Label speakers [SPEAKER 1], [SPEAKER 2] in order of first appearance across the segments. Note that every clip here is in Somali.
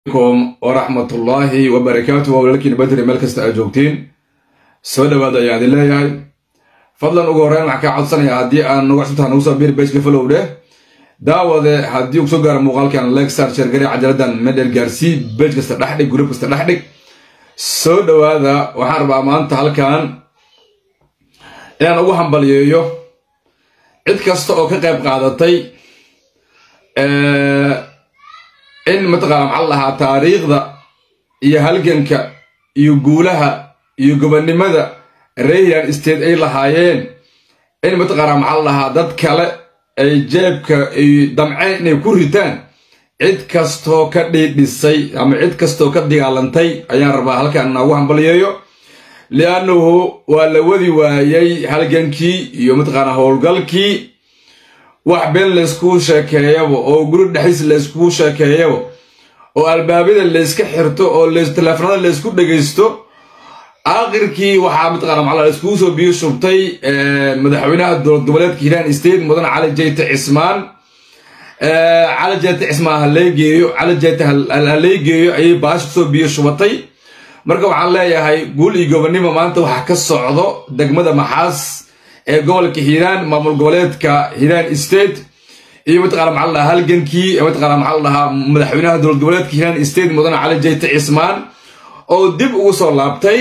[SPEAKER 1] m waraxmatullaahi wabarakaatu waa walaalkiina badri meel kasta aad joogtiin soo dhawaada ayaan idin leeyahay fadlan ugu horreyn waxaan kaa codsanayaa haddii aan nagu cusubtaha nagu soo biir bejka falowdhe daawade haddii uu soo gaaro muuqaalkan legsar sheergare cajaladan medher gaarsii bej kasta dhexdhig gurub kasta dhexdhig soo dhawaada waxaan rabaa maanta halkan inaan ugu hambaliyeeyo cid kasta oo ka qayb qaadatay in mataqaana maxaa la dhahaa taariikhda iyo halganka iyo guulaha iyo gobonnimada rayland state ay lahaayeen in mataqaana maxaa la dhahaa dad kale ay jeebka ay damceen inay ku ritaan cid kastoo ka dhiidhisay ama cid kastoo ka dagaalantay ayaan rabaa halkan inaagu hambaliyeeyo liannahu waa la wadi waayey halgankii iyo mataqaana howlgalkii wax been layskuu sheekeeyaba oo guri dhexis layskuu sheekeeyaba oo albaabada layska xirto oo teleefanada laysku dhegaysto aakhirkii waxaa mataqana maxaa layskugu soo biyo shubtay madaxweynaha dowlad goboleedka hiiraan state mudan cali jayte cismaan cali jayte cismaan haleygeeyo cali jayte haleygeeyo ayay baasha kusoo biyo shubatay marka waxaan leeyahay guul iyo gobonnimo maanta waxa ka socdo degmada maxaas ee gobolka hiiraan maamul goboleedka hiiraan state iyo mataqana maxaa la dhahaa halgankii mataqana maxaa la dhahaa madaxweynaha dowlad goboleedka hiiraan state mudan cali jayte cismaan oo dib ugu soo laabtay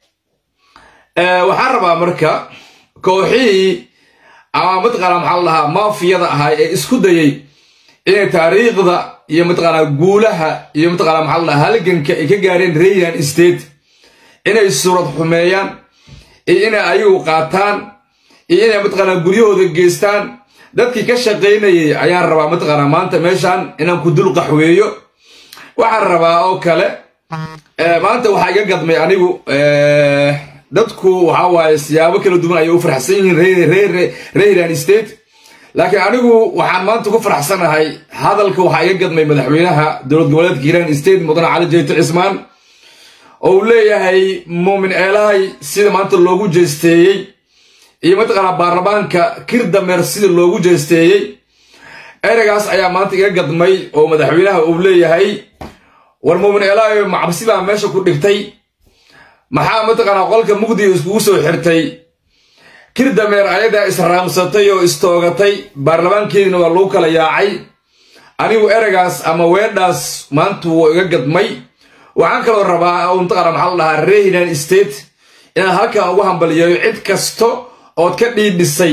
[SPEAKER 1] waxaan rabaa marka kooxihii ama mataqana maxaa la dhahaa maafiyada ahaa ee isku dayay inay taariikhda iyo mataqana guulaha iyo mataqana maxaa la dhahaa halganka ay ka gaareen rayland state inay suurad xumeeyaan iyo inay ayagu qaataan iyo inay mataqaanaa guryahooda geystaan dadkii ka shaqaynayay ayaan rabaa mataqaanaa maanta meeshan inaan ku dul qaxweeyo waxaan rabaa oo kale maanta waxaa iga gadmay anigu dadku waxaa waaye siyaabo kala duwan ayay u faraxsan yihiin rayland state laakiin anigu waxaan maanta ku faraxsanahay hadalka waxaa iga gadmay madaxweynaha dowlad goboleedka hiiraan state mudane cali jayto cismaan oo uu leeyahay muumin eelahay sida maanta loogu jeesteeyey iyo mataqaanaa baarlamaanka kirdameer sida loogu jeesteeyey ereygaas ayaa maanta iga gadmay oo madaxweynaha uu leeyahay war muumin eelahay macabsi baa meesha ku dhigtay maxaa mataqaanaa qolka mugdiga iskugu soo xirtay kirdameer ayadaa israamsatay oo istoogatay baarlamaankeedina waa lagu kala yaacay anigu ereygaas ama weedhaas maanta wuu iga gadmay waxaan kaloo rabaa oo mataqaana maxaa la dhahaa rayland state inaan halkan ugu hambaliyeeyo cid kasto ood ka dhiidhisay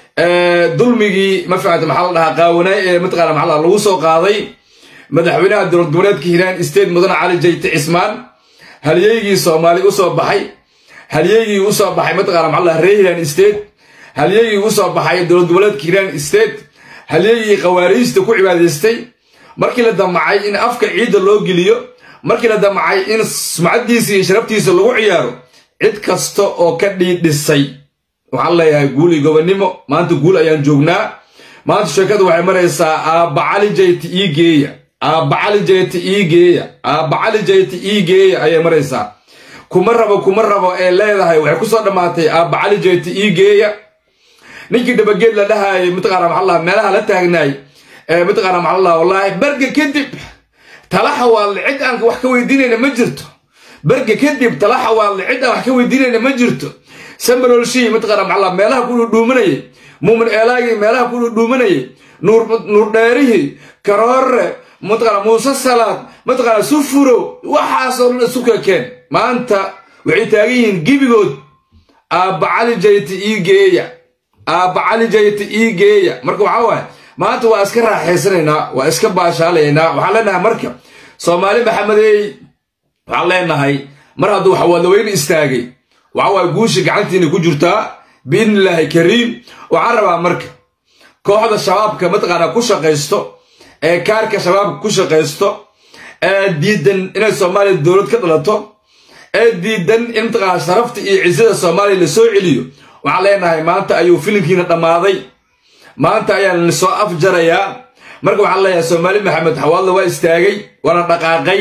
[SPEAKER 1] dulmigii ma ficanta maxaa la dhahaa qaawanaay ee mataqana maxaa la lagu soo qaaday madaxweynaha dowlad goboleedka hiiraan state mudan cali jayte cismaan halyeygii soomaali u soo baxay halyeygii u soo baxay mataqana maxaa la dhahaa rayland state halyeygii u soo baxay dowlad goboleedka hiiraan state halyeygii khawaariijta ku cibaadaystay markii la damacay in afka ciidda loo geliyo markii la damacay in sumcaddiisa iyo sharaftiisa lagu ciyaaro cid kasta oo ka dhiidhisay waxaan leeyahay guul iyo gobonnimo maanta guul ayaan joognaa maanta sheekadu waxay maraysaa aabba cali jayte ii geeya aabba cali jayte ii geeya aabba cali jayte ii geeya ayay maraysaa kuma rabo kuma rabo ee leedahay waxay kusoo dhammaatay aabba cali jayte ii geeya ninkii dhabageed la dhahaayay mataqaana maxaa lahaa meelaha la taagnaay ee mataqaana maxaa lahaa wallaahi berga kadib talaxa waadle cid aan wax ka weydiinayna ma jirto berga kadib talaxa waadle cid aan wax ka weydiinayna ma jirto sambalolshii mataqana maxaa meelaha ku dhudhuumanayay muumin eelaagii meelaha ku dhudhuumanayay nuur dheerihii karoore mataqana muuse salaad mataqana sufuro waxaasoo dhan isu kekeen maanta waxay taagan yihiin gibigood aabba cali jayte ii geeya aabba cali jayte ii geeya marka waxaa waaye maanta waa iska raaxaysanaynaa waa iska baashaalaynaa waxaan leenahay marka soomaali maxamedey waxaan leenahay mar hadduu xawaadaweyne istaagay waxa waay guusha gacantiina ku jirtaa biidnillaahi kariim waxaan rabaa marka kooxda shabaabka mataqaanaa ku shaqaysto ee kaarka shabaabka ku shaqaysto ee diidan inay soomaaliya dowlad ka dhalato ee diidan in mataqaanaa sharafta iyo cisada soomaaliya la soo celiyo waxaan leenahay maanta ayuu filimkiina dhammaaday maanta ayaan soo afjarayaa marka waxaan leeyahay soomaali maxamed xawaadla waa istaagay waana dhaqaaqay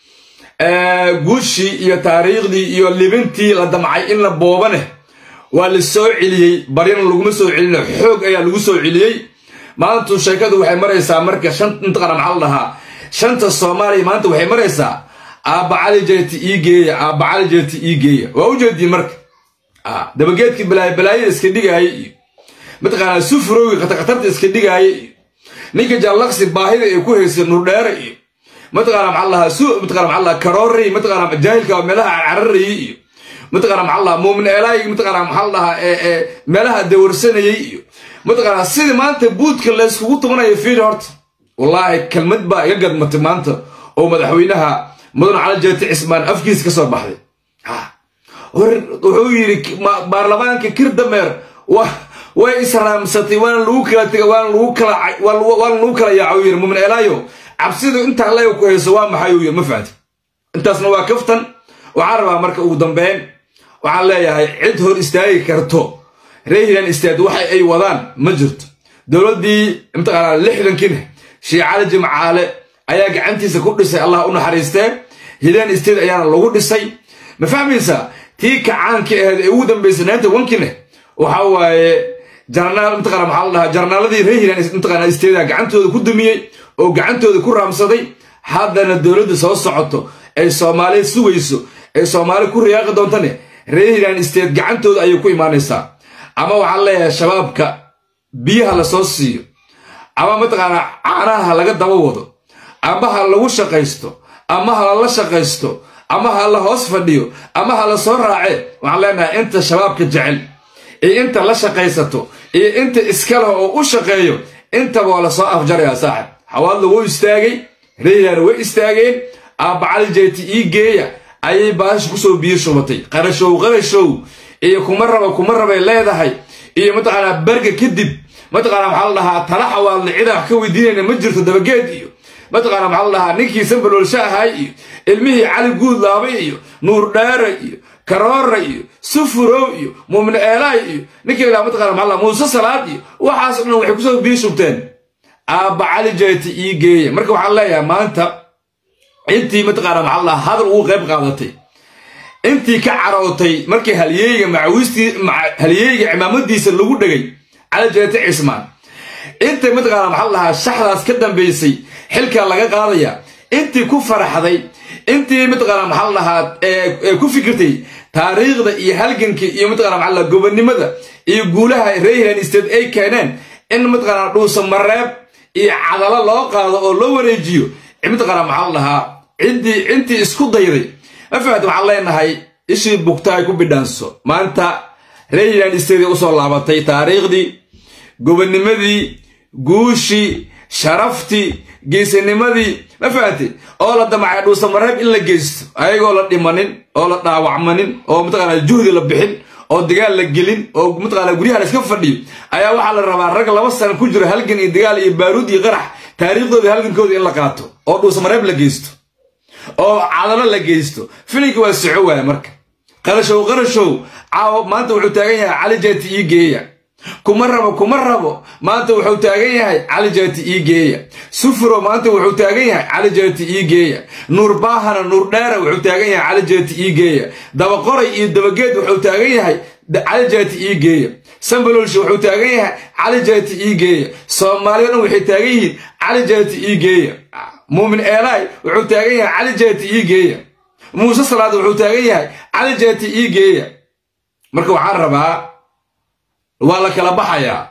[SPEAKER 1] guushii iyo taariikhdii iyo libintii la damcay in la boobaneh waa la soo celiyey baryana laguma soo celina xoog ayaa lagu soo celiyey maantu sheekadu waxay maraysaa marka shan intaqana maxaa la dhahaa shanta soomaaliya maanta waxay maraysaa aabba cali jeeti ii geeya aabba cali jeeti ii geeya waa u jeediin marka dabageedkii balaayo balaayada iska dhigaaya iyo mataqaanaa sufurowgi khatarkhatarta iska dhigaaya iyo ninka jallaqsi baahida ay ku haysa nurdheere iyo mataqaana maxaa lahaa su mataqana maxaa lahaa karoorey mataqaana jaahilka meelaha cararayay iyo mataqaana maxaa lahaa muumin eelaay mataqaana maxaa lahaa meelaha dawarsanayay iyo mataqaana sidii maanta buudka layskugu tumanayo fiir horta wallaahi kelmad baa iga gadmatay maanta oo madaxweynaha mudan cali jeeti cismaan afkiisa ka soo baxday wuxuu yidhi baarlamaanka kirdameer way israamsatay waana lagu kala tega waana lagu kala waana lagu kala yaaco yidhi muumin eelaayo cabsidu intaa leega ku hayso waa maxay uu yidhi ma fahanti intaasna waa kaftan waxaan rabaa marka ugu dambeyn waxaan leeyahay cid hor istaagi karto reehilan istaad waxa ay wadaan ma jirto dowladdii mataqaanaa lixdankiina sheekh cali jimcaale ayaa gacantiisa ku dhisay allah u naxariistee hilaan isteed ayaana lagu dhisay ma fahmaysaa tii kacaanka ahayd ee ugu dambaysay naanta wankine waxa waaye jarnaal mataqana maxaa la dhahaa jarnaaladii reer hilaan mataqana isteeda gacantooda ku dumiyey oo gacantooda ku raamsaday haddana dowladda soo socoto ay soomaaliya sugayso ay soomaali ku riyaaqi doontane reer hilaan isteed gacantooda ayay ku imaanaysaa ama waxaan leeyahay shabaabka biyaha la soo siiyo ama mataqaanaa caanaha laga daba wado ama ha lagu shaqaysto ama ha lala shaqaysto ama ha la hoos fadhiyo ama ha la soo raace waxaan leenahay inta shabaabka jecel iyo inta la shaqaysato iyo inta iskale oo u shaqeeyo intaba waa la soo afjarayaa saaxib xawaadla wuu istaagay reehilaana way istaageen aabba cali jeeti ii geeya ayay baasha kusoo biyo shubatay qarashow qarashow iyo kuma raba kuma rabay leedahay iyo mataqaanaa berga kadib mataqaanaa maxaa la dhahaa tala xawaadle cida wax ka weydiinayna ma jirto dabageed iyo mataqaanaa maxaa la dhahaa ninkii sambaloolsha ahay iyo ilmihii cali guud laabay iyo nuur dheere iyo karoora iyo sufurow iyo muumin eelaay iyo ninkii ilaa mataqana maxaa la muuse salaad iyo waxaas dhan waxay kusoo biyo shubteen aabba cali jeeti ii geeya marka waxaan leeyahay maanta intii mataqaanaa maxaa la dhahaa hadal ugu qayb qaadatay intii ka carootay markii halyeeyga macawistii halyeeyga cimaamadiisa lagu dhegay cali jeeti cismaan intay mataqaanaa maxaa la dhahaa shaxdaas ka dambaysay xilka laga qaadaya intii ku faraxday intii mataqaanaa maxaa la dhahaa ee ku fikirtay taariikhda iyo halganka iyo mataqana maxaa la gobonnimada iyo guulaha reehilan state ay keeneen in mataqaanaa dhuusa mareeb iyo cadalo loo qaado oo loo wareejiyo mataqaanaa maxaa la dhahaa ciddii intii isku dayday ma fahamta waxaan leenahay ishii bugta ay ku bidhaanso maanta reehilan state usoo laabatay taariikhdii gobonnimadii guushii sharaftii geesanimadii ma fahamtay oo la damacay dhuusa mareeb in la geysto ayagoo la dhimanin oo la dhaawacmanin oo mataqaanaa juhdi la bixin oo dagaal la gelin oo mataqaanaa guryaha la iska fadhiyo ayaa waxaa la rabaa rag laba sana ku jiro halgan iyo dagaal iyo baaruud iyo qarax taariikhdooda halgankooda in la qaato oo dhuusa mareeb la geysto oo cadalo la geysto filinka waa soco waaya marka qarashow qarashow caawo maanta wuxuu taagan yahay cali jeeti ii geeya kuma rabo kuma rabo maanta wuxuu taagan yahay cali jeeti ii geeya sufuro maanta wuxuu taagan yahay cali jeeti ii geeya nuur baahana nuur dheera wuxuu taagan yahay cali jeeti ii geeya dabaqoray iyo dabageed wuxuu taagan yahay cali jeeti ii geeya sambalolshi wuxuu taagan yahay cali jeeti ii geeya soomaaliya dhan waxay taagan yihiin cali jeeti ii geeya muumin eelaay wuxuu taagan yahay cali jeeti ii geeya muuse salaad wuxuu taagan yahay cali jeeti ii geeya marka waxaan rabaa waa la kala baxayaa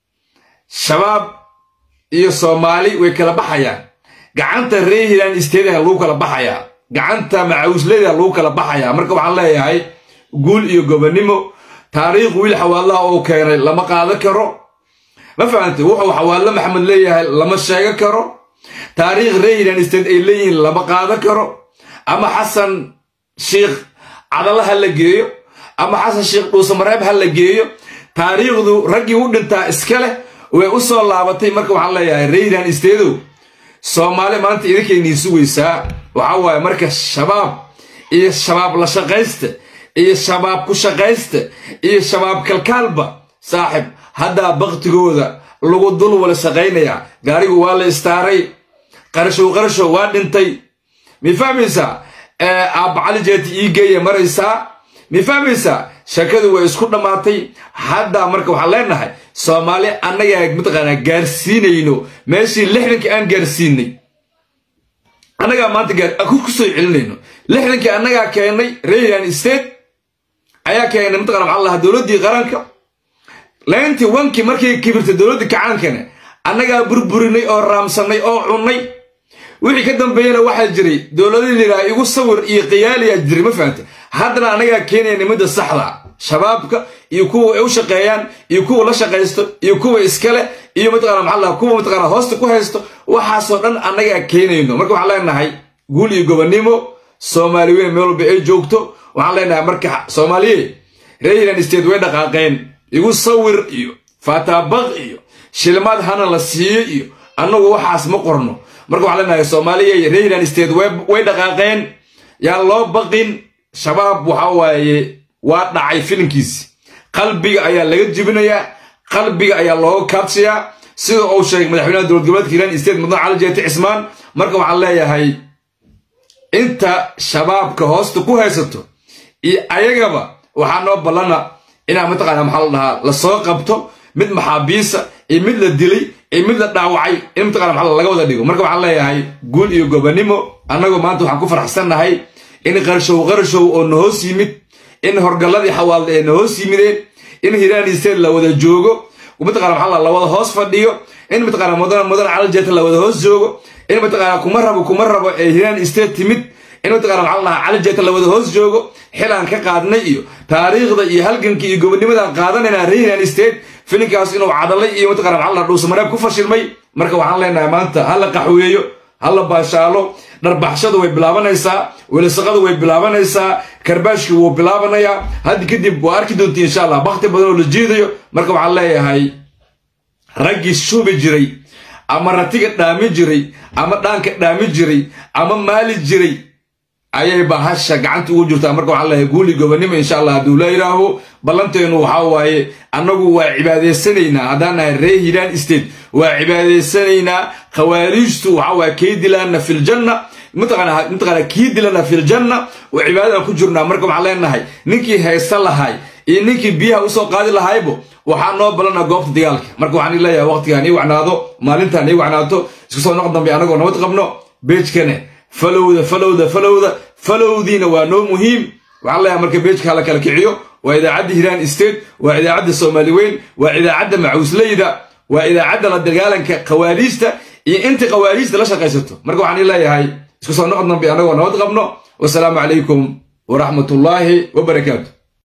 [SPEAKER 1] shabaab iyo soomaali way kala baxayaan gacanta reehilan isteedaha lagu kala baxayaa gacanta macawisleda lagu kala baxayaa marka waxaan leeyahay guul iyo gobonnimo taariikh wiil xawaalaha oo keenay lama qaado karo ma fahamtay wuxuu xawaalo maxamed leeyahay lama sheego karo taariikh reehilan isteed ay leeyihiin lama qaado karo ama xasan sheikh cadala ha la geeyo ama xasan sheikh dhuusamareeb ha la geeyo taariikhdu raggii u dhintaa iska leh way u soo laabatay marka waxaan leeyahay reehilan isteedow soomaali maanta idinkaynii sugaysaa waxaa waaye marka shabaab iyo shabaab la shaqaysta iyo shabaab ku shaqaysta iyo shabaab kalkaalba saaxib haddaa baktigooda lagu dul wala shaqaynayaa gaarigu waa la istaaray qarashow qarashow waa dhintay mi fahmaysaa aabba cali jeeti ii geeya maraysaa mi fahmaysaa shakadu way isku dhammaatay haddaa marka waxaan leenahay soomaali annagaa mataqaanaa gaarsiinayno meeshii lixdanka aan gaarsiinay annagaa maanta gaar ku soo celinayno lixdankii annagaa keennay rayland state ayaa keenay mataqana maxaa lahaa dowladdii qaranka layntii wankii markay kibirtay dowladdii kacaankana annagaa burburinay oo raamsannay oo cunnay wixii ka dambeeyana waxaa jiray dowladii liraa igu sawir iyo khiyaaliyaa jiray ma fahamta haddana annagaa keenaya nimada saxda shabaabka iyo kuwa ay u shaqeeyaan iyo kuwa la shaqaysto iyo kuwa iskale iyo mataqana maxaa lahaa kuwa mataqana hoosta ku haysto waxaasoo dhan annagaa keenayno marka waxaan leenahay guul iyo gobonnimo soomaali weyn meel walba ay joogto waxaan leenahay marka soomaaliye rayland state way dhaqaaqeen igu sawir iyo fatabaq iyo shilmaad hana la siiyo iyo annagu waxaas ma qorno marka waxaan leenahay soomaaliya rayland state way dhaqaaqeen yaan loo baqin shabaab waxa waaye waa dhacay filinkiisi qalbiga ayaa laga jibinayaa qalbiga ayaa looga kaabsayaa sida uu sheegay madaxweynaha dowlad goboleedka hiiraan state mudane cali jeeti cismaan marka waxaan leeyahay inta shabaabka hoosta ku haysato iyo ayagaba waxaa noo ballana inaa mataqaana maxaa la dhahaa lasoo qabto mid maxaabiisa iyo mid la dilay iyo mid la dhaawacay in mataqana maxaa laga wada dhigo marka waxaan leeyahay guul iyo gobonnimo annagoo maanta waxaan ku faraxsannahay in qarshow qarshow oo na hoos yimid in horgalladii xawaalda ee na hoos yimideen in hiiraan state la wada joogo mataqana maxaa la wada hoos fadhiyo in mataqana mudan mudan calajeeta la wada hoos joogo in mataqana kuma rabo kuma rabo ee hiiraan state timid in mataqana maxaa lahaa calajeeta la wada hoos joogo xilaan ka qaadnay iyo taariikhda iyo halganka iyo gobonnimadan qaadanayna reer hiiraan state filinkaas inuu cadalay iyo mataqana maxaa la dhuusamareeb ku fashilmay marka waxaan leenahay maanta ha la qaxweeyo ha la baashaalo dharbaxshadu way bilaabanaysaa welisaqadu way bilaabanaysaa karbaashkii wuu bilaabanayaa haddi kadib waa arki doonti insha allah bakti badan oo la jiidayo marka waxaan leeyahay raggii shubi jiray ama ratiga dhaami jiray ama dhaanka dhaami jiray ama maali jiray ayay bahasha gacanta ugu jirtaa marka waxaan leeyahay guuli gobonnimo insha allah hadduu la yidhaaho ballanteenu waxaa waaye annagu waa cibaadaysanaynaa haddaan nahay ree hiiraan state waa cibaadaysanaynaa khawaariijtu waxaa waaye kii dilaana filjanna mataqana kii dilana filjanna oo cibaadadan ku jirnaa marka waxaan leenahay ninkii haysta lahay iyo ninkii biyaha usoo qaadi lahaybo waxaa noo balana goobta dagaalka marka waxaan leeyahay waqtigaan ii wacnaado maalintaan ii wacnaato isku soo noq dambe anagoo nabad qabno beejkane falowda falowda falowda falowdiina waa noo muhiim waxaan leeyahay marka beejka hala kala kiciyo waa idaacadda hiiraan state waa idaacadda soomaali weyn waa idaacadda macuusleyda waa idaacadda la dagaalanka khawaariijta iyo inta khawaariijta la shaqaysato marka waxaan leeyahay isku soo noqod dambe anagoo nabad qabno wasalaamu calaykum waraxmatullaahi wabarakaatu